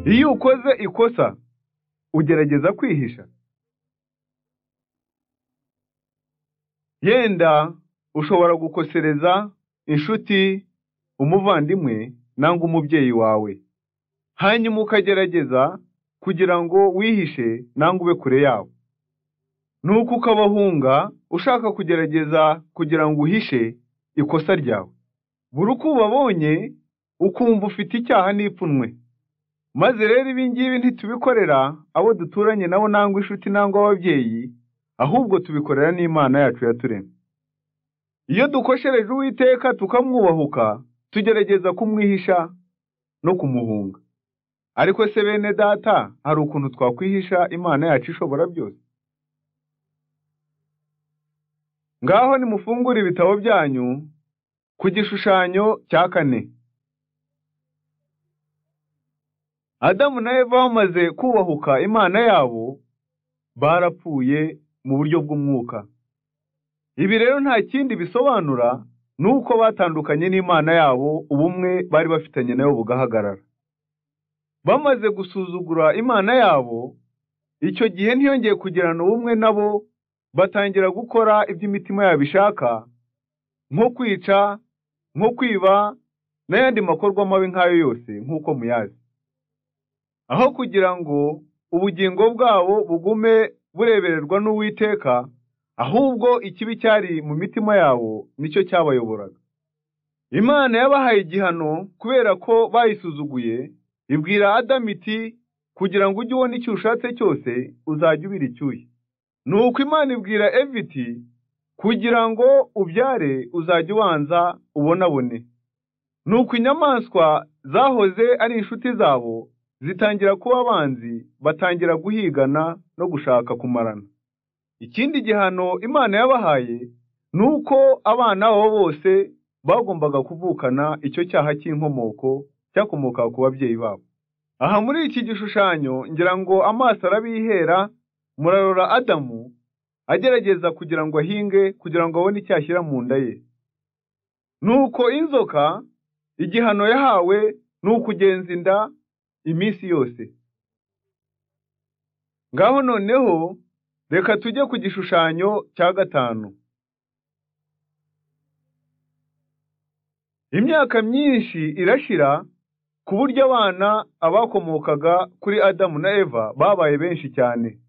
Iyo ukoze ikosa, ugerageza kwihisha? Yenda ushobora gukosereza inshuti, umuvandimwe nangwa umubyeyi wawe, hanyuma ukagerageza kugira ngo wihishe nangwa ube kure yabo, nuko ukabahunga ushaka kugerageza kugira ngo uhishe ikosa ryawe. Buri uko ubabonye ukumva ufite icyaha n'ipfunwe. Maze rero ibi ngibi ntitubikorera abo duturanye nabo nangwa inshuti nangwa ababyeyi, ahubwo tubikorera n'Imana yacu yaturemye. Iyo dukoshereje Uwiteka tukamwubahuka, tugerageza kumwihisha no kumuhunga. Ariko se bene data, hari ukuntu twakwihisha Imana yacu ishobora byose? Ngaho nimufungure ibitabo byanyu ku gishushanyo cya kane. Adamu na Eva bamaze kubahuka Imana yabo, barapfuye mu buryo bw'umwuka. Ibi rero nta kindi bisobanura ni uko batandukanye n'Imana yabo, ubumwe bari bafitanye nayo bugahagarara. Bamaze gusuzugura Imana yabo, icyo gihe ntiyongeye kugirana ubumwe nabo, batangira gukora ibyo imitima yabo ishaka, nko kwica, nko kwiba, n'ayandi makorwa mabi nk'ayo yose nk'uko muyazi. Aho kugira ngo ubugingo bwabo bugume burebererwa n'Uwiteka, ahubwo ikibi cyari mu mitima yabo nicyo cyabayoboraga. Imana yabahaye igihano kubera ko bayisuzuguye, ibwira Adamu iti, kugira ngo ujye ubona icyo ushatse cyose, uzajya ubira icyuya. Nuko Imana ibwira Eva iti, kugira ngo ubyare uzajya ubanza ubonabone. Nuko inyamaswa zahoze ari inshuti zabo, zitangira kuba abanzi, batangira guhigana no gushaka kumarana. Ikindi gihano Imana yabahaye ni uko abana babo bose bagombaga kuvukana icyo cyaha cy'inkomoko cyakomokaga ku babyeyi babo. Aha muri iki gishushanyo ngira ngo amaso arabihera, murarora Adamu agerageza kugira ngo ahinge kugira ngo abone icyo ashyira mu nda ye. Nuko inzoka igihano yahawe ni ukugenza inda iminsi yose. Ngaho noneho reka tujye ku gishushanyo cya gatanu. Imyaka myinshi irashira ku buryo abana abakomokaga kuri Adamu na Eva babaye benshi cyane.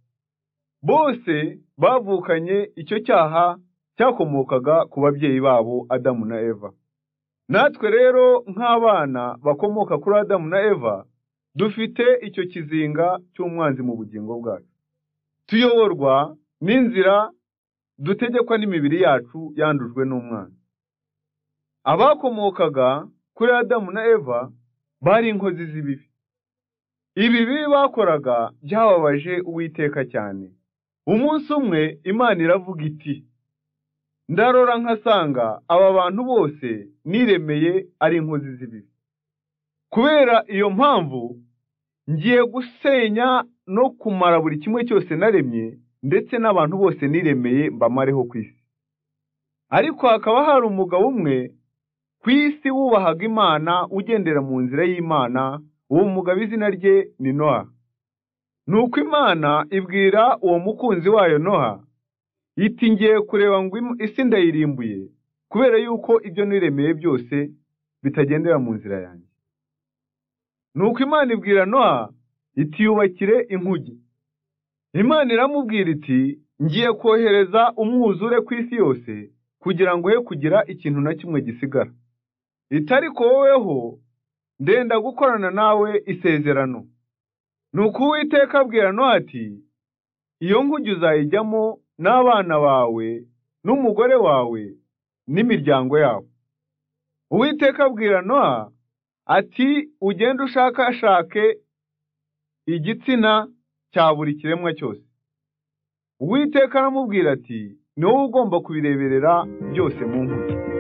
Bose bavukanye icyo cyaha cyakomokaga ku babyeyi babo Adamu na Eva. Natwe rero nk'abana bakomoka kuri Adamu na Eva dufite icyo kizinga cy'umwanzi mu bugingo bwacu. Tuyoborwa n'inzira dutegekwa n'imibiri yacu yandujwe n'umwanzi. Abakomokaga kuri Adamu na Eva bari inkozi z'ibibi. Ibibi bakoraga byababaje Uwiteka cyane. Umunsi umwe Imana iravuga iti, ndarora nkasanga aba bantu bose niremeye ari inkozi z'ibibi. Kubera iyo mpamvu, ngiye gusenya no kumara buri kimwe cyose naremye, ndetse n'abantu bose niremeye mbamareho ku isi. Ariko hakaba hari umugabo umwe ku isi wubahaga Imana ugendera mu nzira y'Imana, uwo mugabo izina rye ni Noha. Nuko Imana ibwira uwo mukunzi wayo Noha, iti ngiye kureba ngo isi ndayirimbuye, kubera yuko ibyo niremeye byose bitagendera mu nzira yanjye. Nuko Imana ibwira Noha, iti yubakire inkugi. Imana iramubwira iti, ngiye kohereza umwuzure ku isi yose, kugira ngo he kugira ikintu na kimwe gisigara. Iti ariko woweho, ndenda gukorana nawe isezerano. Nuko Uwiteka abwira Nowa ati, iyo nkugi uzayijyamo n'abana bawe, n'umugore wawe, n'imiryango yabo. Uwiteka abwira Nowa ati, ugende ushakashake igitsina cya buri kiremwa cyose. Uwiteka aramubwira ati, ni wowe ugomba kubireberera byose mu nkugi.